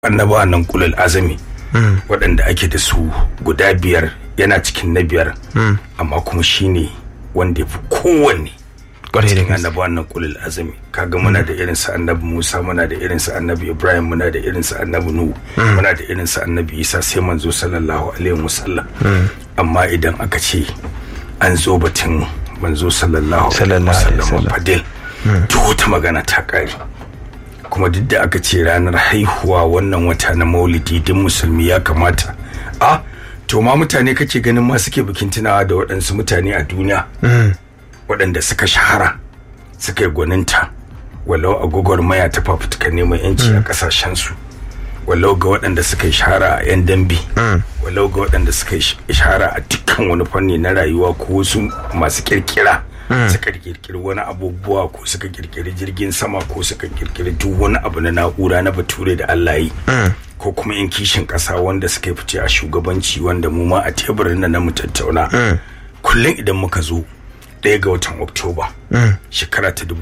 annabawa nan kulul azami waɗanda ake da su guda biyar yana cikin na biyar amma kuma shine wanda ya fi kowanne Kwarai da cikin gaske. annabawan nan kulul azami kaga muna da irin sa annabi Musa muna da irin sa annabi Ibrahim muna da irin sa annabi Nuhu muna da irin sa annabi Isa sai manzo sallallahu alaihi wasallam amma idan aka ce an zo batun manzo sallallahu alaihi Sallallahu alaihi wasallam wasallam. fadil duk wata magana ta kare kuma duk da aka ce ranar haihuwa wannan wata na maulidi duk musulmi ya kamata a to ma mutane kake ganin ma suke bikin tunawa da waɗansu mutane a duniya waɗanda suka shahara suka yi gwaninta walau a gwagwarmaya ta fafutukar neman yanci a ƙasashensu walau ga waɗanda suka yi shahara a 'yan dambe walau ga waɗanda suka yi shahara a dukkan wani fanni na rayuwa ko wasu masu kirkira suka kirkiri wani abubuwa ko suka kirkiri jirgin sama ko suka kirkiri duk wani abu na na'ura na bature da Allah yi ko kuma in kishin ƙasa wanda suka yi fice a shugabanci wanda mu ma a teburin nan na mu tattauna kullum idan muka zo ɗaya ga watan oktoba shekara ta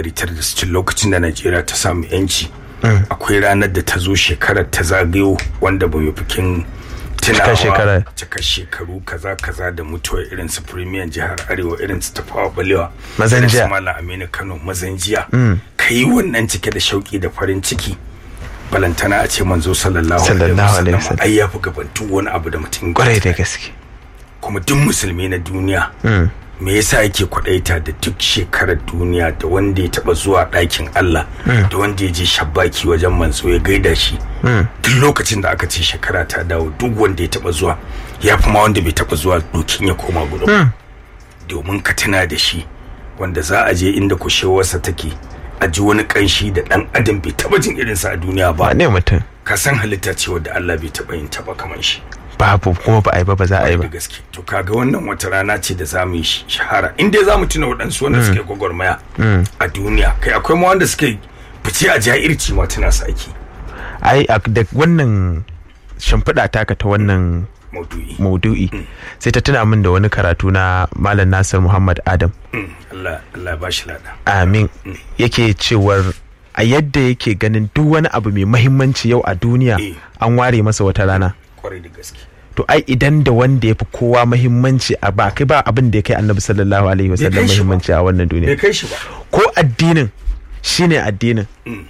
1960 lokacin da najeriya ta samu yanci akwai ranar da ta zo shekarar ta zagayo wanda ba mu bikin tunawa shekara. cika shekaru kaza kaza da mutuwar irin su premier jihar arewa irin su tafawa balewa Mazan irin su jiya. malam aminu kano mazanjiya ka yi wannan cike da shauki da farin ciki balantana a ce manzo sallallahu Sallallahu alaihi alaihi wasallam wasallam. ai ya fi gabantu wani abu da mutum kwarai da gaske kuma duk musulmi na duniya me yasa yake kwadaita da duk shekarar duniya da wanda ya taba zuwa ɗakin Allah da wanda ya je shabbaki wajen manzo ya gaida shi duk lokacin da aka ce shekara ta dawo duk wanda ya taba zuwa ya fi ma wanda bai taba zuwa dokin ya koma gudun domin ka tuna da shi wanda za a je inda kushewarsa take a ji wani kanshi da dan adam bai taba jin irinsa a duniya ba ba ne mutum ka san halitta ce wadda Allah bai taba yin taba kamar shi babu kuma ba a yi ba ba za a yi da ba gaske to kaga wannan wata rana ce da za mu yi sh- shahara in dai za mu tuna waɗansu wanda suke gwagwarmaya a duniya kai akwai ma wanda suke fice a jahirci ma tuna su ake ai a- da wannan shimfiɗa taka ta wannan maudu'i maudu'i sai ta tuna min da wani karatu na malam nasir muhammad adam Mm, Allah Allah ya bashi lada amin yake cewar a yadda yake ganin duk wani abu mai mahimmanci yau a duniya Eh. an ware masa wata rana kwarai da gaske to ai idan da wanda ya fi kowa mahimmanci a ba kai ba abin da ya kai annabi sallallahu alaihi wasallam kai shi ba. mahimmanci a wannan bai duniya kai shi ba ko addinin shine addinin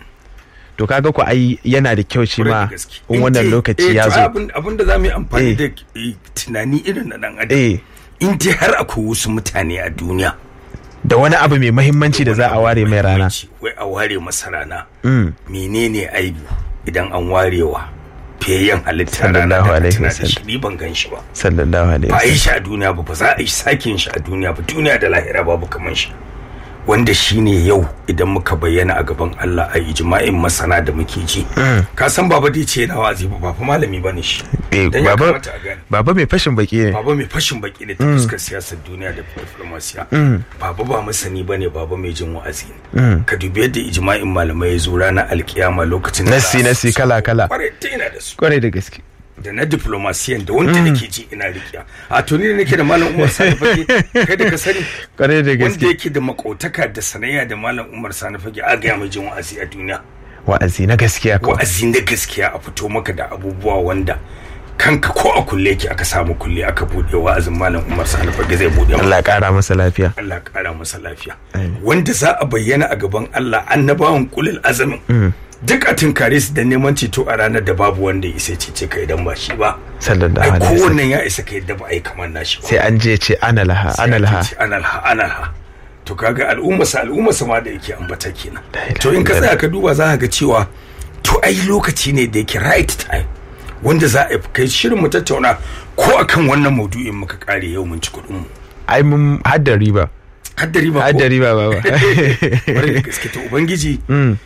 to kaga ku ai yana da kyau shi kwarai ma da gaske in wannan dai- lokaci eh, ya to zo abin abin da za mu yi amfani Eh. da eh, tunani irin na dan adam eh in dai har akwai wasu mutane a duniya da wani abu mai mahimmanci da za a ware mai rana Muhimmanci, wai a ware masa rana Mm. menene aibu idan an warewa fiyayyen halitta rana Sallallahu da alaihi tana da shi wasallam. ni ban gan shi ba sallallahu alaihi ba a yi wasallam shi a duniya ba ba za a yi sake yin shi a duniya ba duniya da lahira babu kaman shi wanda shine yau idan muka bayyana a gaban Allah a ijma'in masana da muke ji ka san baba dai ce yana wazi ba ba fa malami bane shi Eh, dan ya baba kamata a gane baba mai fashin baki ne baba mai fashin baki ne ta fuskar siyasar duniya da diplomasiya baba ba masani bane baba mai jin wa'azi ne ka dubi yadda ijma'in malamai ya zo ranar alkiyama lokacin da Nassi, za a- nassi, kala, kala. kwarai ta yana da su kwarai da gaske da na diplomasiyan da wanda nake ji ina rikiya a to ni da nake da malam Umar Sani Fage kai da ka sani kwarai da wanda gaske yake da makotaka da sanayya da malam Umar Sani Fage a ga mai jin wa'azi a duniya wa'azi na gaskiya ko wa'azi na gaskiya a fito maka da abubuwa wanda kanka ko a kulle yake aka samu kulle aka bude wa'azin malam Umar Sani Fage zai bude maka Allah ya kara masa lafiya Allah ya kara masa lafiya Amin. wanda za a bayyana a gaban Allah annabawan kulil azamin duk a tunkare su da neman ceto a ranar da babu wanda ya isa cece ka idan ba shi ba sallallahu ai alaihi wasallam kowannen ya isa ka yadda ba a yi kamar nashi ba sai an je ce ana laha Sai ana ake laha ce ana laha ana laha to kaga al'umma sa al'umma sa ma da yake ambata kenan La ilaha to in ka illallah. tsaya ka duba za ka ga cewa to ai lokaci ne da yake right time wanda za a kai shirin mu tattauna ko akan wannan maudu'in muka kare yau mun ci kuɗin mu ai mun hadda riba haddari ba hadda riba baba bari da gaske to ubangiji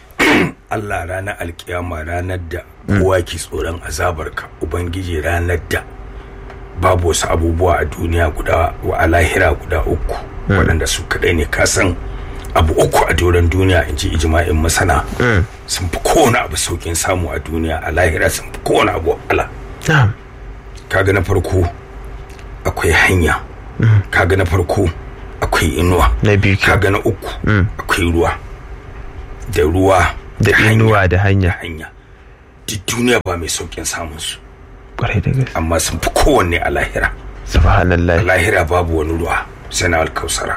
Allah ranar alkiyama ranar da kowa ke tsoron azabarka ubangiji ranar da babu wasu abubuwa a duniya guda wa a lahira guda uku waɗanda su kaɗai ne ka san abu uku a doron duniya in ji ijma'in masana sun fi kowane abu saukin samu a duniya a lahira sun fi kowane abu wahala na'am kaga na farko akwai hanya kaga na farko akwai inuwa na biyu ke kaga na uku akwai ruwa da ruwa da hanya, inuwa da hanya hanya duk duniya ba mai saukin samun su kwarai da gaske amma sun fi kowanne a lahira a subhanallah lahira babu wani ruwa sai na alkausara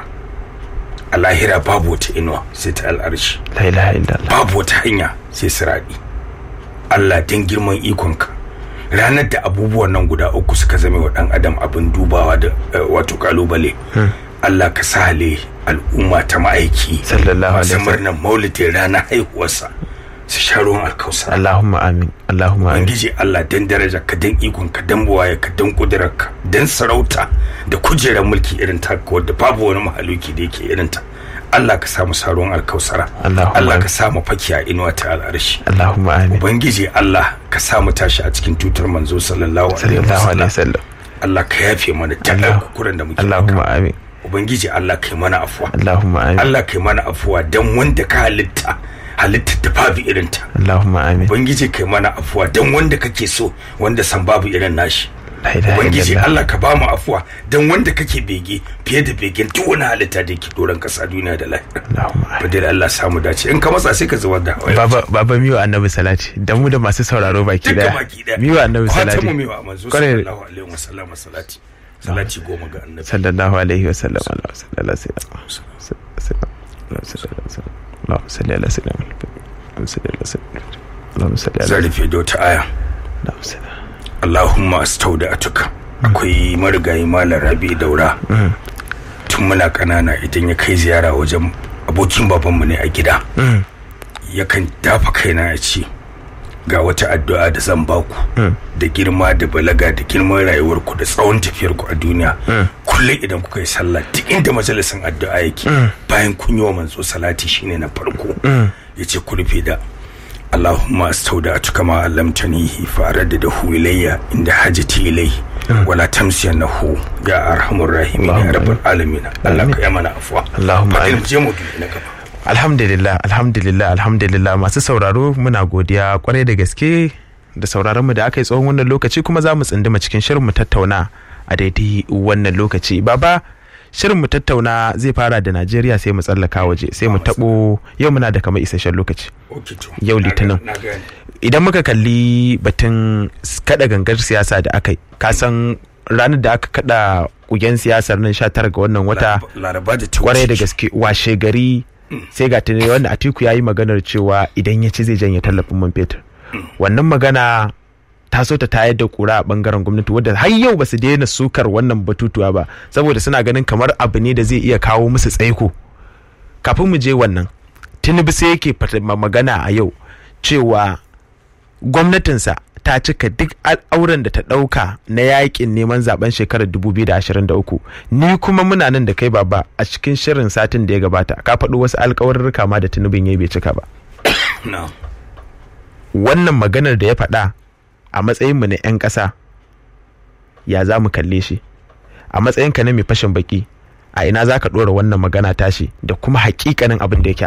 a lahira babu wata inuwa sai ta al'arshi la ilaha illallah babu wata hanya sai siraɗi Allah don girman ikonka ranar da abubuwan nan guda uku suka zame wa ɗan adam abin dubawa da eh, wato kalubale Allah ka sale al'umma ta ma'aiki Sallallahu alaihi masu wasallam. murnar maulidin ranar haihuwarsa su sha ruwan alkausar Allahumma amin Allahumma amin Ubangiji Allah dan daraja ka dan ikon ka dan buwaye ka dan kudurarka dan sarauta da kujerar mulki irin ta wadda babu wani mahaluki da yake irin ta Allah ka samu saruwan alkausara Allahumma Allah amin. ka samu faki a inuwa ta al'arshi Allahumma amin Ubangiji Allah ka samu tashi a cikin tutar manzo sallallahu alaihi sallallahu alaihi wasallam wasallam Allah ka yafe mana Allah- dukkan kukuran da muke Allahumma maka amin Ubangiji Allah ka yi mana afuwa Allahumma amin Allah ka yi mana afuwa dan wanda ka halitta halitta da babu irin ta Allahumma amin Ubangiji kai mana afuwa dan wanda kake so wanda san babu irin nashi la ilaha Ubangiji illallah Allah ka ba mu afuwa dan wanda kake bege fiye da begen duk wani halitta da yake doron kasa duniya da lahira Allahumma amin Fadil Allah samu dace in ka matsa sai ka zubar da hawaye Baba baba miwa annabi salati da mu da masu sauraro baki duka daya baki daya miwa annabi Fatan salati mu miwa manzo Kwarai- sallallahu alaihi wasallam salati salati goma ga annabi sallallahu alaihi wasallam Allah sallallahu alaihi wasallam Allahumma salli ala sayyidina Allahumma salli ala sayyidina Allahumma salli ala zan rufe da wata aya Allahumma salli Allahumma astaudi'atuka akwai marigayi malam Rabi Daura tun muna kanana idan ya kai ziyara wajen abokin babanmu ne a gida yakan dafa kaina ya ce ga wata addu'a da zan baku da girma da balaga da girman rayuwarku da tsawon tafiyarku a duniya kullum idan kuka yi sallah duk inda majalisin addu'a yake bayan kun yi wa manzo salati shine na farko ya ce ku rufe da Allahumma astaudattuka ma allamtanihi fa raddadahu ilayya inda hajati ilayhi wala tamsiyannahu ya arhamur rahimin ya rabbal alamin Allah ka yi mana afwa Allahumma Fadil, amin. je mu dubi na gaba alhamdulillah alhamdulillah alhamdulillah masu sauraro muna godiya kwarai da gaske da sauraron mu da aka yi tsawon wannan lokaci kuma za mu tsinduma cikin shirin mu tattauna a daidai wannan lokaci baba shirin mu tattauna zai fara da Najeriya sai mu tsallaka waje sai mu tabo yau muna da kamar isasshen lokaci Okay, to. Yau Na Litinin. ga- na gane. idan muka kalli batun s- kada gangar siyasa da aka yi kasan ranar da aka kada kugen siyasar nan 19 ga wannan wata Laraba- laraba da ta kwarai da wuce. gaske washe gari sai ga tuni wanda atiku ya yi maganar cewa idan ya ci zai janye tallafin man fetur wannan magana ta so ta tayar da kura a bangaren gwamnati wadda har yau ba su daina sukar wannan batutuwa ba saboda suna ganin kamar abu ne da zai iya kawo musu tsaiko kafin mu je wannan tinubu sai yake fata- ma- magana a yau cewa gwamnatinsa ta cika duk al'auran da ta ɗauka na yakin neman zaben shekarar 2023 ni kuma muna nan da kai baba a cikin shirin satin da ya gabata ka faɗo wasu alkawarurruka ma da tunubin ya bai cika ba Na. wannan maganar da ya faɗa a matsayinmu na 'yan ƙasa ya za mu kalle shi a matsayinka na mai fashin baki a ina za ka ɗora wannan magana tashi da kuma hakikanin abin da yake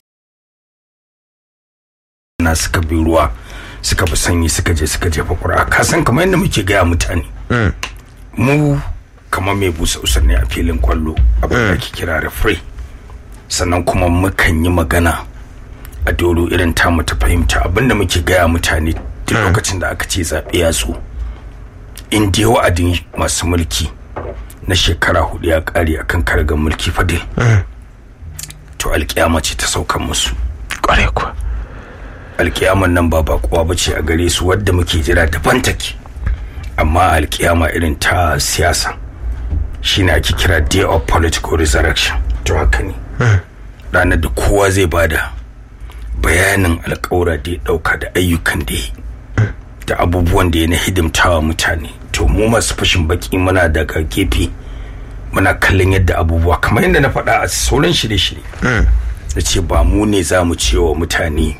na suka bi ruwa suka bi sanyi suka je suka jefa ƙura ka san kamar yadda muke gaya mutane Mm. mu kamar mai busa usar ne a filin kwallo abin da ake kira referee sannan kuma mukan yi magana a doro irin tamu ta fahimta abin da muke gaya mutane duk lokacin da aka ce zaɓe ya zo in dai wa'adin masu mulki na shekara hudu ya ƙare akan karagar mulki fadil to alƙiyama ce ta saukan musu ƙware kuwa alkiyaman nan ba bakuwa ba ce a gare su wadda muke jira daban take amma alkiyama irin ta siyasa shine ake kira day of political resurrection to haka ne ranar da kowa zai bada bayanin alkawura da ya dauka da ayyukan da ya yi da abubuwan da ya na hidimtawa mutane to mu masu fashin baki muna daga gefe muna kallon yadda abubuwa kamar yadda na faɗa a sauran shirye-shirye da ce ba mu ne za mu ce wa mutane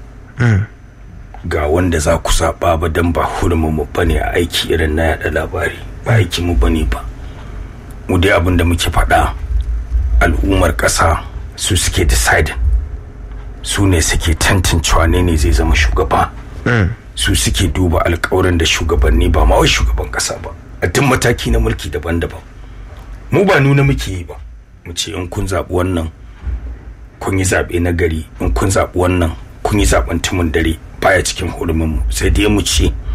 ga wanda za ku zaɓa ba don ba hurumin mu bane a aiki irin na yaɗa labari ba aiki mu bane ba mu dai abin da muke faɗa al'ummar ƙasa su suke decide su ne suke tantancewa ne ne zai zama shugaba su suke duba alkawarin da shugabanni ba ma wai shugaban ƙasa ba a duk mataki na mulki daban-daban mu ba nuna muke yi ba mu ce in kun zaɓi wannan kun yi zaɓe na gari in kun zaɓi wannan kun yi zaɓen tumun dare baya cikin hurumin mu sai dai mu ce